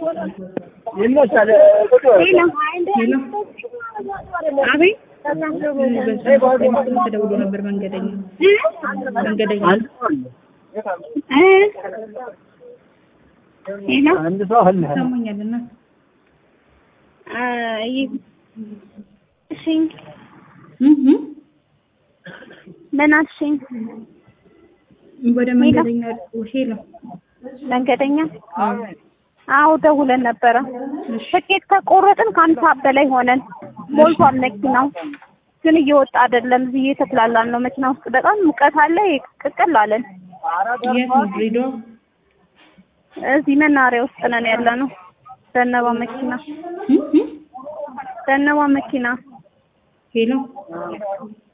ይመቻል። ሄሎ ሄሎ አቤት በዚህ ጉዳይ መስሎኝ ተደውሎ ነበር። መንገደኛ መንገደኛ እ ሄሎ አንድ ሰው አለ። ይሰማኛል እና አ ይ- እሺ እህ በናትሽኝ ወደ መንገደኛ ሄሎ መንገደኛ አዎ አዎ ደውለን ነበረ። ትኬት ከቆረጥን ከአንድ ሰዓት በላይ ሆነን ሞልቷል መኪናው፣ ግን እየወጣ አይደለም። እዚህ እየተክላላን ነው መኪና ውስጥ በጣም ሙቀት አለ። ቅቅል አለን። የት ነው ድሬዳዋ እዚህ መናኸሪያ ውስጥ ነን ያለ ነው። ዘነባ መኪና እህ ዘነባ መኪና ሄሎ